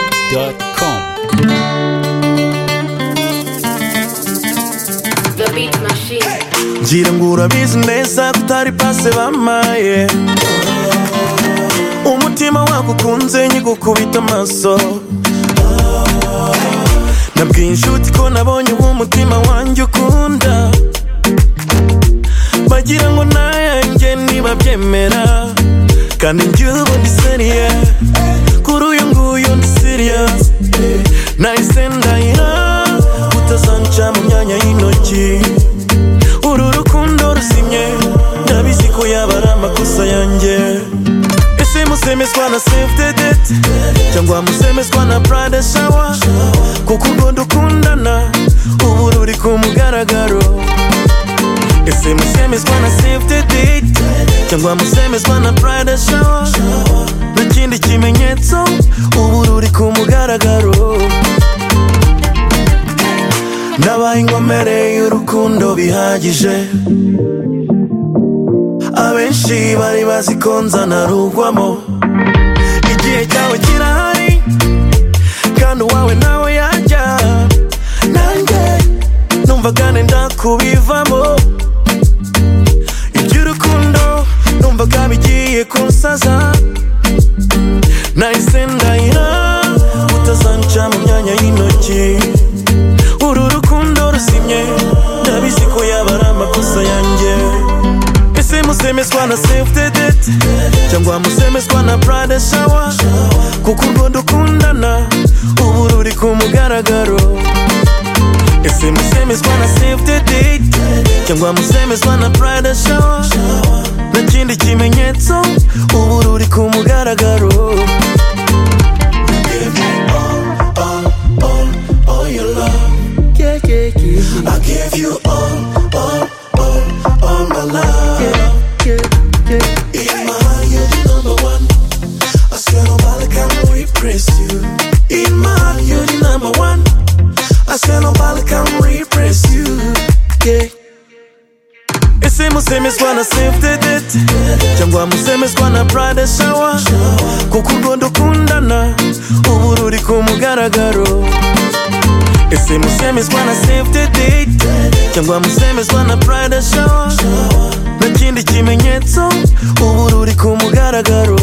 beatmachine.com. The Beat Machine. ngira ngo urabizi neza ko utari pase bamaye umutima wagukunze nyigukubita amaso nabwiye inshuti ko nabonye uwo mutima wanjye ukunda bagira ngo nayanjye nibabyemera kandi njye ubu ndi seriye kuri uyu nguyu ndi seriyazi nahise ndahira utazanca mu myanya y'intoki uru rukundo rusimye ndabizi ko yaba ari amakosa yanjye ese musemezwa na sevudedeti cyangwa musemezwa na purade shawa kuko ubwo dukundana ubu ruri ku mugaragaro ese musemezwa na sevudedeti cyangwa musemezwa na purade shawa n'ikindi kimenyetso ubu ruri ku mugaragaro Nabaye inkomere y'urukundo bihagije Abenshi bari bazi ko nza narugwamo Igihe cyawe kirahari Kandi uwawe nawe yajya Nanjye numvaga nenda kubivamo Iby'urukundo numvaga bigiye kunsaza Nahise ndahira utazanca mu myanya y'intoki uru rukundo rusimye ndabizi ko yaba ari amakosa yanjye ese musemezwa na sevudedeti cyangwa musemezwa na purade shawa kuko urwo dukundana ubu ruri ku mugaragaro ese musemezwa na sevudedeti cyangwa musemezwa na purade shawa n'ikindi kimenyetso ubu ruri ku mugaragaro Give me all, all, all, all your love. Yeah, yeah, yeah, I give you all, all, all, all my love. yeah, yeah. In my heart, you're the number one. I swear nobody can replace you. In my heart, you're the number one. I swear nobody can replace you. Yeah. ese musemezwa na sevudedeti cyangwa musemezwa na purade shawa kuko urwo dukundana ubu ruri ku mugaragaro ese musemezwa na sevudedeti cyangwa musemezwa na purade shawa n'ikindi kimenyetso ubu ruri ku mugaragaro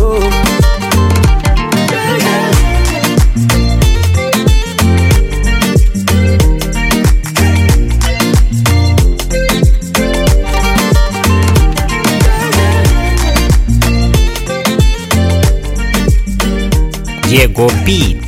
Diego Beat.